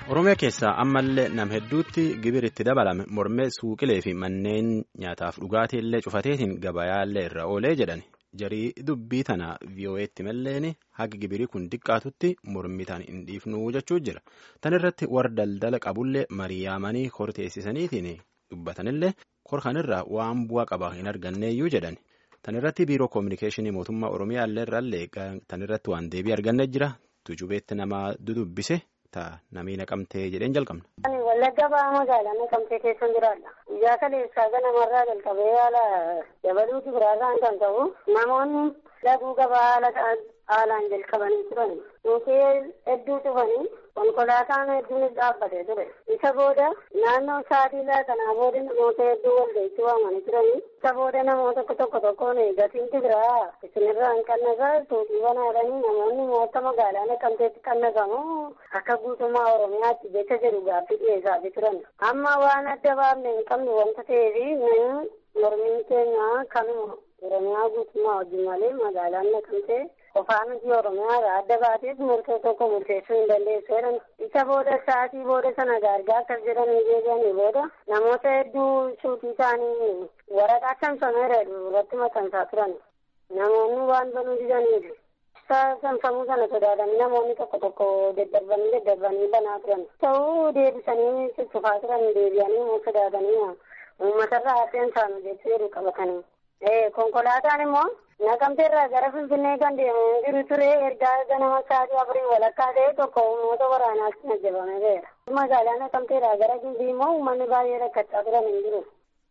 Oromiyaa keessaa ammallee nam hedduutti gibir itti dabalame mormee suuqilee fi manneen nyaataaf dhugaatii illee cufateetiin gabayaallee irra oolee jedhan jarii dubbii tana vii'oo'eetti malleen haga gibirii kun xiqqaatutti mormitaan hin dhiifnu jechuu jira. Tan irratti warra daldala qabullee mariyaamanii korteessisaniitiin dubbatanillee korkanirraa waan bu'aa qaba hin arganneeyyuu jedhan. Tan irratti biiroo koominikeeshinii mootummaa Oromiyaa illee irraallee tan irratti waan deebii arganne jira. Tujubeetti nama dudubbise. Namni naqamtee jedheen jalqabna. Wallagga ba'aa magaalaa naqamtee keessan jiraadha. Guyyaa kaleessaa ganamarraa jalqabee haala dabaluutu biraarraan kan ta'u namoonni laguu gabaa haala haalaan jalqabanii turan. Mukkeen hedduu cufanii konkolaataan hedduunis dhaabbatee ture. Isa booda naannoo sa'aatii kanaa booda namoota hedduu walga'itti waamanii turanii. Isa booda namoota tokko tokko tokkoon gatiinti biraa isinirraa hin qannasaa suuqii banaadhanii namoonni moota magaalaa naqamteetti qannagamu akka guutummaa Oromiyaatti jecha jedhu gaaffii dhiyeessaa turan. Amma waan adda baafne hin qabne wanta ta'eef mormiin keenya kanuma Oromiyaa guutummaa wajjin malee magaalaan naqamtee qofaa miti Oromiyaa adda baateef murtoo tokko murteessuu hin dandeessu jedhan. Isa booda sa'aatii booda sana gargaa akkas jedhanii deebi'anii booda namoota hedduu suutii isaanii waraqaa saamsameera irratti maxxansaa turan. Namoonni waan banuu didaniif saamsamuu sana sodaatanii namoonni tokko tokko daddarbanii daddarbanii banaa turan. Ta'uu deebisanii cuccufaa turan deebi'anii immoo sodaatanii uummatarraa hafeen saanu jechuu jedhu qabatanii. konkolaataan immoo naqamteerraa gara finfinnee kan deemu jiru ture ergaa ganama sa'aatii afurii walakkaa ta'e tokko uummata waraanaatti ajjabamee jira. Magaalaa naqamteerraa gara gimbii immoo uummanni baay'ee rakkachaa turan hin jiru.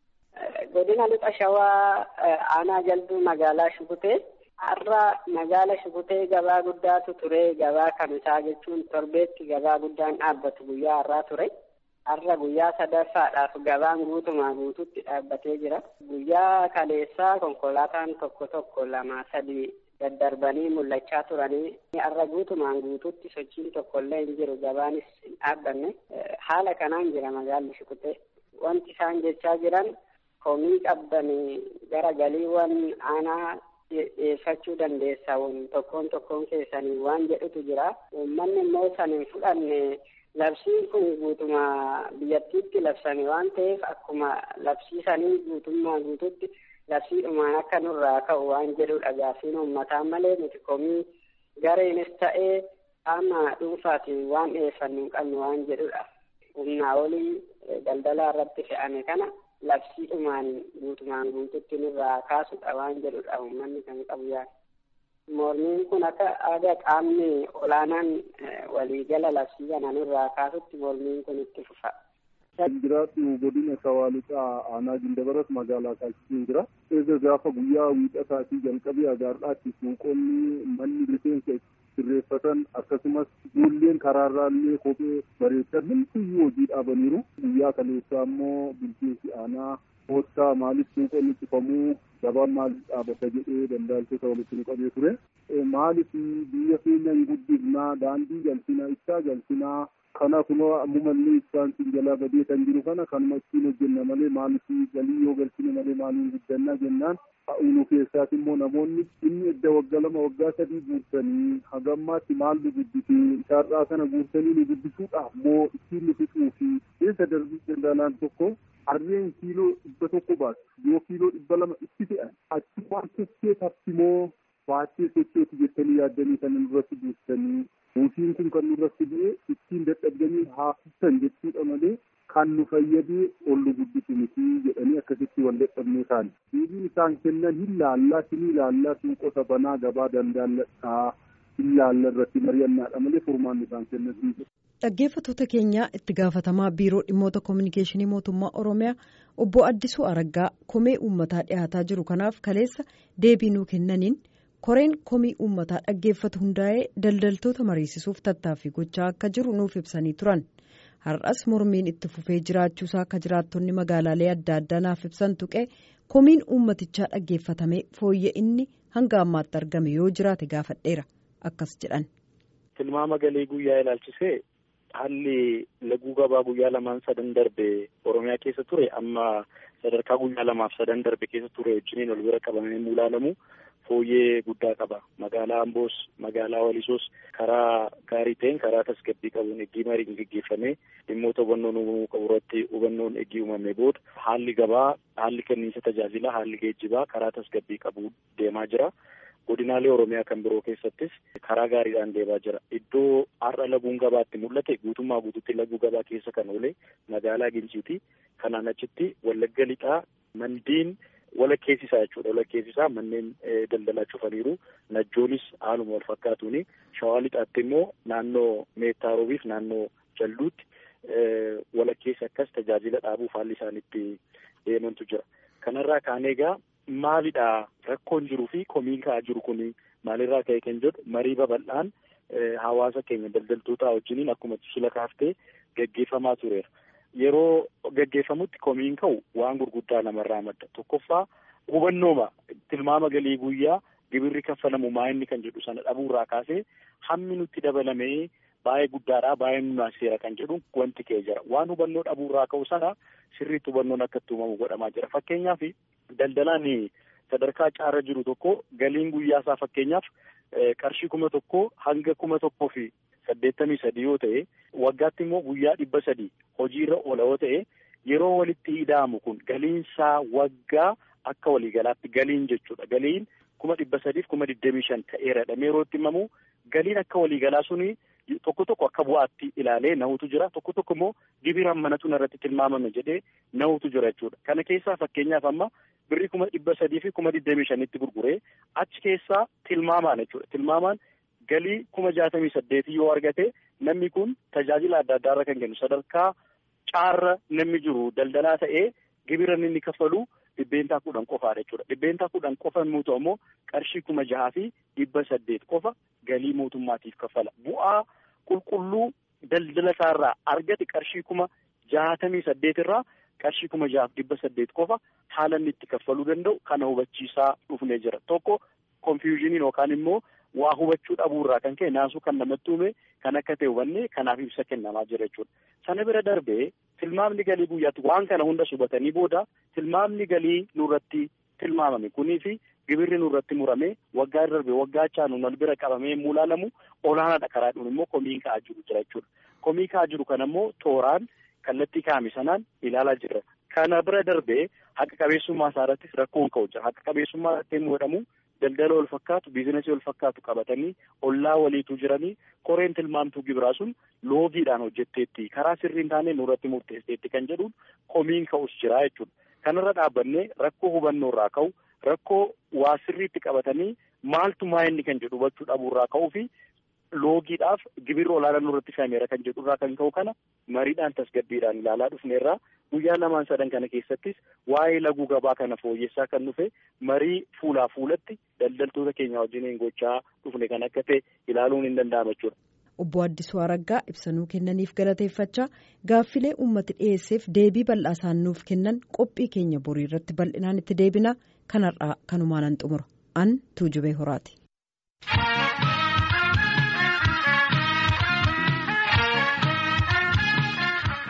Godina lixa shawaa aanaa jalbii magaalaa Shukutee har'a magaala Shukutee gabaa guddaatu ture gabaa kamisaa jechuun torbeetti gabaa guddaan dhaabbatu guyyaa har'aa ture. Har'a guyyaa sadaffaadhaaf gabaan guutumaa guututti dhaabbatee jira. Guyyaa kaleessaa konkolaataan tokko tokko lama sadi daddarbanii mul'achaa turanii har'a guutumaan guututti sochiin tokkollee hin jiru gabaanis hin dhaabbanne. Haala kanaan jira magaalli Shukutee. Wanti isaan jechaa jiran komii qabdanii gara galiiwwan aanaa dhiyeeffachuu dandeessan tokkoon tokkoon keessanii waan jedhutu jira. Uummanni immoo san hin fudhanne. Labsiin kun guutuma biyyattiitti labsame waan ta'eef akkuma labsiisanii guutummaa guututti labsiidhumaan akka nurraa ka'u waan jedhudha gaaffiin uummataa malee nuti komii gareenis ta'ee qaama dhuunfaatiin waan dhiyeeffannu hin qabnu waan jedhudha. Humnaa olii daldalaa irratti fe'ame kana labsiidhumaan guutumaan guututti nurraa kaasudha waan jedhudha uummanni kan qabu yaada. Mormiin kun akka aadaa qaamni olaanaan waliigala labsii kana nurraa kaasutti mormiin kun itti fufa. Kan jiraatu godina shawaa lixaa aanaa gindabaras magaalaa kaasisee jira. Eega gaafa guyyaa wiixataatii jalqabee agaarraatti suuqonni manni rifeensa sirreeffatan akkasumas ijoolleen karaarraallee kophee bareechan hundumtuu hojii dhaabaniiru. Guyyaa kaleessaa immoo bulchiinsi aanaa koottaa maaliif suuqonni cufamuu gabaan maaliif dhaabata jedhee daldaltoota walitti nu qabee ture. Maaliif biyya keenya hin guddifnaa daandii galchinaa ibsaa galchinaa kana kunoo ammumallee ibsaan siin jalaa badee kan jiru kana kanuma ittiin hojjenna malee maaliif galii yoo galchine malee maaliin guddannaa jennaan unu keessaas immoo namoonni inni edda waggaa lama waggaa sadii guursanii hagammaatti maal nu guddisee isaarraa kana guursanii nu guddisuudhaaf moo ittiin nu fixuu fi keessa darbii daldalaan tokko harreen kiiloo dhibba tokko baatu yoo kiiloo dhibba lama itti fe'an achi waan sochee tartimoo baachee sochooti jettanii yaaddanii kan nurratti buustanii buusiin kun kan nurratti bu'ee ittiin dadhabdanii haafistan jechuudha malee kan nu fayyadee ol nu guddisu miti jedhanii akkasitti wal dadhabnee taane. Deebiin isaan kennan hin laallaa sinii laallaa suuqota banaa gabaa dandaalladhaa hin laalla irratti mari'annaadha malee furmaanni isaan kennan hin jiru. Dhaggeeffattoota keenya itti gaafatamaa biiroo dhimmoota koominikeeshinii mootummaa Oromiyaa obbo Addisuu Araggaa komee uummataa dhiyaataa jiru kanaaf kaleessa deebii nuu kennaniin koreen komii uummataa dhaggeeffatu hundaa'ee daldaltoota mariisisuuf tattaaffii gochaa akka jiru nuuf ibsanii turan. Har'as mormiin itti fufee jiraachuusaa akka jiraattonni magaalaalee adda addaa naaf ibsan tuqee komiin uummatichaa dhaggeeffatamee fooyya inni hanga ammaatti argame yoo jiraate gaafadheera akkas jedhan. Tilmaama galii guyyaa ilaalchisee haalli laguu gabaa guyyaa lamaan sadan darbe Oromiyaa keessa ture amma sadarkaa guyyaa lamaaf sadan darbe keessa ture wajjiniin ol bira qabamee ilaalamu fooyyee guddaa qaba. Magaalaa Amboos, magaalaa Walisoos karaa gaarii ta'een karaa tasgabbii qabuun eeggii mariin gaggeeffamee dhimmoota hubannoo uumamuu qabu irratti hubannoon eeggii uumamee booda haalli gabaa, haalli kenniinsa tajaajila, haalli geejjibaa karaa tasgabbii qabu deemaa jira. Godinaalee Oromiyaa kan biroo keessattis karaa gaariidhaan deemaa jira. Iddoo har'a laguun gabaatti mul'ate guutummaa guutuutti laguu gabaa keessa kan oole magaalaa Ginciiti. Kanaan achitti Wallagga Lixaa mandiin walakkeessisaa jechuudha. Walakkeessisaa manneen daldalaa cufaniiru. Najjoonis haaluma wal fakkaatuuni. Shawaa Lixaatti immoo naannoo Meettaarobiif naannoo Jalluutti walakkeessa akkas tajaajila dhaabuuf haalli isaanitti deemantu jira. Kanarraa kaanee egaa maalidha rakkoon jiruu fi komiin ka'aa jiru kun maalirraa ka'e kan jedhu marii babal'aan hawaasa keenya daldaltoota wajjiniin akkuma sila kaaftee gaggeeffamaa tureera. Yeroo gaggeeffamutti komiin ka'u waan gurguddaa namarraa madda. Tokkoffaa hubannooma tilmaama galii guyyaa gibirri kaffalamu maa'inni kan jedhu sana dhabuurraa kaasee hammi nutti dabalamee baay'ee guddaadha baay'ee nunaasiseera kan jedhu wanti ka'ee jira. Waan hubannoo dhabuurraa ka'u sana sirriitti hubannoon akka itti uumamu godhamaa jira. Fakkeenyaaf daldalaan sadarkaa caarra jiru tokko galiin guyyaa isaa fakkeenyaaf qarshii kuma tokko hanga kuma tokkoo fi saddeettamii sadii yoo ta'e waggaatti immoo guyyaa dhibba sadii hojiirra oola yoo ta'e yeroo walitti ida'amu kun galiinsaa waggaa akka waliigalaatti galiin jechuudha. Galiin kuma dhibba sadiif kuma digdamii shan ta'eeradha. Yeroo itti himamu galiin akka waliigalaa suni tokko tokko akka bu'aatti ilaalee nahutu jira. Tokko tokko immoo gibiraan manatu irratti tilmaamame jedhee nahutu jira jechuudha. Kana keessaa fakkeenyaaf amma birrii kuma dhibba sadii fi kuma digdamii shanitti gurguree achi keessaa tilmaamaan jechuudha. Tilmaamaan galii kuma jaatamii saddeetii yoo argate namni kun tajaajila adda addaarra kan kennu sadarkaa caarra namni jiru daldalaa ta'ee gibira inni kaffalu dhibbeentaa kudhan qofaadha jechuudha. Dhibbeentaa kudhan qofa yommuu ta'u immoo qarshii kuma jahaa fi dhibba saddeet qofa galii mootummaatiif kaffala. Bu'aa qulqulluu daldala isaarraa argate qarshii kuma jaatamii saddeet irraa qarshii kuma jahaaf dhibba saddeet qofa haala inni itti kaffaluu danda'u kana hubachiisaa dhufnee jira. Tokko konfiyuuziniin yookaan immoo waa hubachuu dhabuurraa kan ka'e naasuu kan namatti uume kan akka ta'e hubanne kanaaf ibsa kennamaa jira jechuudha. Sana bira darbee tilmaamni galii guyyaatti waan kana hunda hubatanii booda tilmaamni galii nurratti tilmaamame kunii fi gibirri nurratti murame waggaa darbe waggaa chaanu wal bira qabamee yemmuu ilaalamu olaanaadha karaa dhuun immoo komii ka'aa jiru jira jechuudha. Komii ka'aa jiru kana immoo tooraan kallattii kaa'ame sanaan ilaalaa jira. Kana bira darbee haqa qabeessummaa isaa irrattis rakkoon ka'u jira. Haqa qabeessummaa irratti yemmuu jedhamu daldala wal fakkaatu biizinasii wal fakkaatu qabatanii ollaa waliitu jiranii koreen tilmaamtuu gibiraa sun loogiidhaan hojjetteetti karaa sirrii hin taane nurratti murteesseetti kan jedhuun komiin ka'us jira jechuudha. Kanarra dhaabbannee rakkoo hubannoo irraa ka'u rakkoo waa sirriitti qabatanii maaltu maa'inni kan jedhu hubachuu dhabuurraa ka'uu fi loogiidhaaf gibirri olaanaa nurratti fe'ameera kan jedhurraa kan ka'u kana mariidhaan tasgabbiidhaan ilaalaa dhufneerraa guyyaa lamaan sadan kana keessattis waa'ee laguu gabaa kana fooyyessaa kan dhufe marii fuulaa fuulatti daldaltoota keenya wajjin gochaa dhufne kan akka ta'e ilaaluun hin danda'ama jechuudha. Obbo Addisuu Araggaa ibsanuu kennaniif galateeffachaa gaaffilee uummati dhiyeesseef deebii bal'aa isaan nuuf kennan qophii keenya borii irratti bal'inaan itti deebina kanarraa kanumaan an xumura an tuujubee horaati.